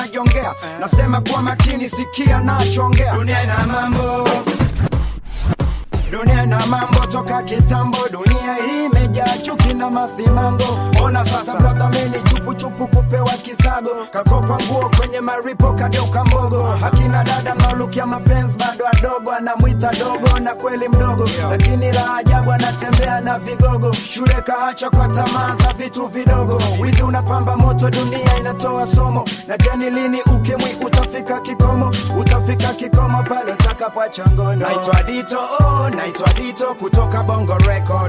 najongea nasema kwa makini sikia nachoongea dunia ina mambo dunia ina mambo toka kitambo dunia hii imejaa chuki na masimango ona sasa brother mini chupuchupu kupewa kisago kakopa nguo kwenye maripo kageuka mbogo akina dada mnaolukia mapenzi bado adogo anamwita dogo na kweli mdogo lakini la ajabu anatembea na vigogo shule kaacha kwa tamaa za vitu vidogo wizi unapamba moto dunia inatoa somo na jani lini ukimwi utafika kikomo utafika kikomo pale utakapoacha ngono naitwa dito oh, naitwa dito kutoka bongo record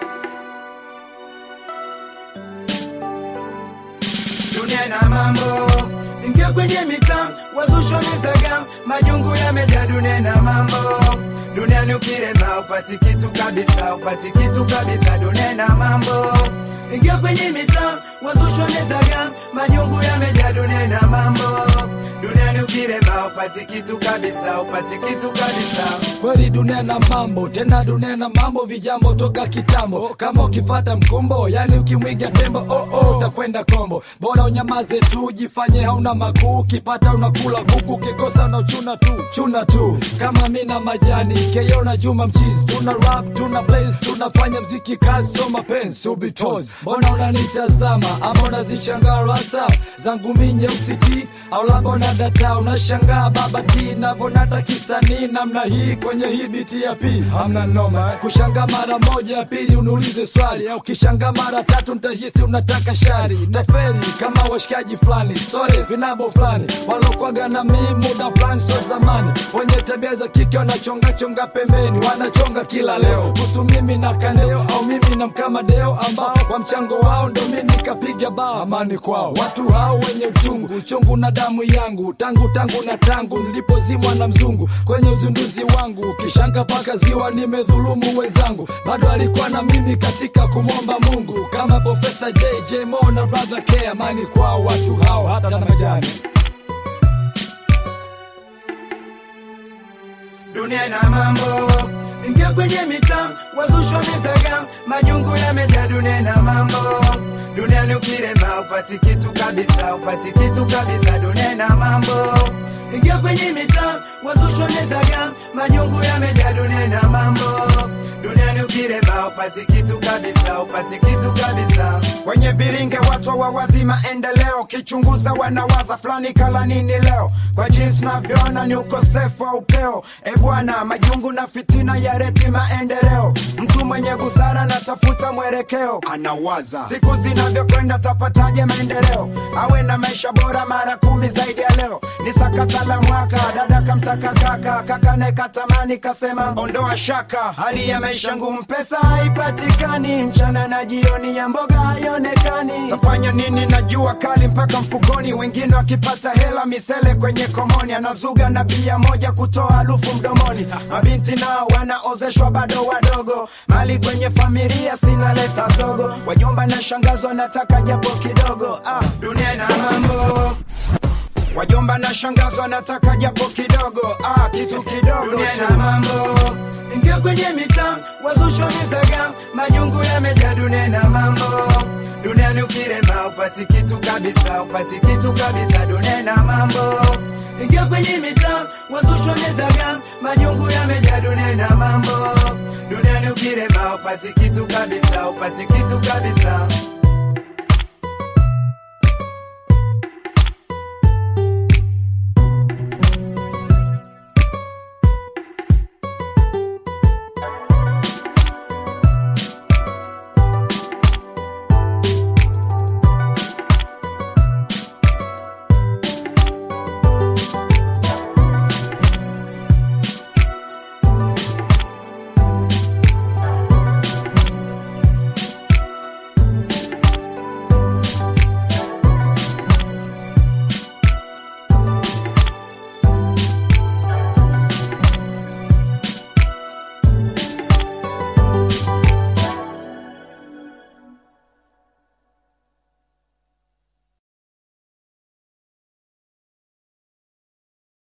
dunia ina mambo ingia kwenye mitaa wazusho mizaga majungu yamejaa dunia ina mambo duniani ukirema upati kitu kabisa upati kitu kabisa dunia ina mambo ingia kwenye mitaa wazusho mizaga majungu yamejaa dunia ina mambo duniani ukirema upati kitu kabisa upati kitu kabisa kweli dunia na mambo tena dunia na mambo vijambo toka kitambo kama ukifata mkumbo yani ukimwiga tembo oh, oh, utakwenda kombo bora unyamaze tu jifanye hauna makuu ukipata unakula kuku ukikosa unachuna tu chuna tu kama mi na majani keyo na juma mchizi tuna rap tuna blaze tunafanya mziki kazi so mapenzi ubitos mbona unanitazama ama unazishangaa rasa zangu mi nyeusi ti au labda unadata unashangaa baba ti navonata kisanii namna hii kwenye hii biti ya p hamna noma kushanga mara moja ya pili uniulize swali au kishanga mara tatu ntahisi unataka shari naferi kama washikaji fulani sore vinabo fulani walokwaga na mii muda fulani so zamani wenye tabia za kike wanachongachonga pembeni wanachonga kila leo kuhusu mimi na kandeo au mimi na mkamadeo ambao kwa mchango wao ndo mi nikapiga bao amani kwao watu hao wenye uchungu uchungu na damu yangu tangu tangu na tangu nilipozimwa na mzungu kwenye uzinduzi wangu kishanga paka ziwa nimedhulumu wenzangu bado alikuwa na mimi katika kumwomba mungu kama profesa jj mo na brother k amani kwao watu hao hata na majani dunia ina mambo ingia kwenye mitaa wazusho mizaga majungu yamejaa dunia ina mambo duniani ukirema upati kitu kabisa upati kitu kabisa dunia ina mambo ingia kwenye mitaa wazusho mizaga majungu yamejaa dunia ina mambo duniani ukirema upati kitu kabisa upati kitu kabisa kwenye viringe watu wa wazi maendeleo kichunguza wanawaza fulani kala nini leo kwa jinsi navyoona ni ukosefu wa upeo e bwana majungu na fitina ya reti maendeleo mtu mwenye busara natafuta mwelekeo anawaza siku zinavyokwenda tapataje maendeleo awe na maisha bora mara kumi zaidi ya leo ni sakata la mwaka dada kamtaka kaka kaka naye katamani kasema ondoa shaka hali ya maisha ngumu pesa haipatikani mchana na jioni ya mboga haionekani tafanya nini na jua kali mpaka mfukoni wengine wakipata hela misele kwenye komoni anazuga na bia moja kutoa harufu mdomoni mabinti nao wanaozeshwa bado wadogo mali kwenye familia sinaleta zogo wajomba na shangazo nataka japo kidogo ah, dunia ina mambo wajomba na shangazo anataka japo kidogo ah, kitu kidogo dunia ina mambo ingia kwenye mitaa wazusho mizaga majungu yamejaa dunia ina mambo duniani ukirema upati kitu kabisa upati kitu kabisa dunia ina mambo ingia kwenye mitaa wazusho mizaga majungu yamejaa dunia ina mambo duniani ukirema upati kitu kabisa upati kitu kabisa